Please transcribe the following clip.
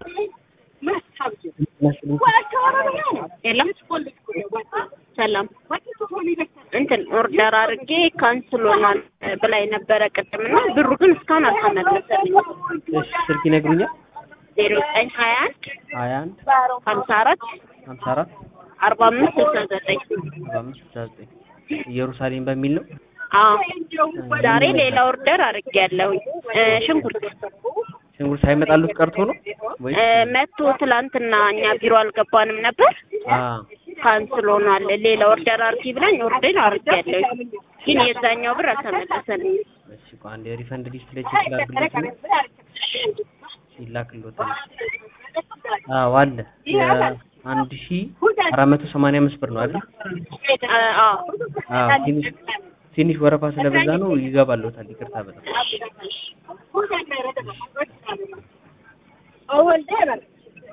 የለም ሰላም እንትን ኦርደር አድርጌ ካንስል ሆኗል ብላኝ ነበረ ቅድም እና ብሩ ግን እስካሁን አልተመለሰልኝም። እሺ ስልክ ይነግሩኛል? ዜሮ ዘጠኝ ሀያ አንድ ሀያ አንድ ሀምሳ አራት ሀምሳ አራት አርባ አምስት ስልሳ ዘጠኝ አርባ አምስት ስልሳ ዘጠኝ ኢየሩሳሌም በሚል ነው። አዎ ዛሬ ሌላ ኦርደር አድርጌያለሁኝ እ ሽንኩርት ሽንኩርት ሳይመጣሉት ቀርቶ ነው ወይ? እ መቶ ትላንትና እኛ ቢሮ አልገባንም ነበር አ ካንስል ሆኗል። ሌላ ኦርደር አድርጊ ብላኝ ኦርደር አድርጌያለሁኝ ግን የዛኛው ብር አልተመለሰልኝም። እሺ ቆይ አንዴ ሪፈንድ ሊስት ላይ ቼክ ላድርግለት ነው ይላክልዎታል። አዎ አለ የአንድ ሺህ አራት መቶ ሰማንያ አምስት ብር ነው አይደል? አ- አዎ አዎ ትንሽ ትንሽ ወረፋ ስለበዛ ነው ይገባልዎታል። ይቅርታ በጣም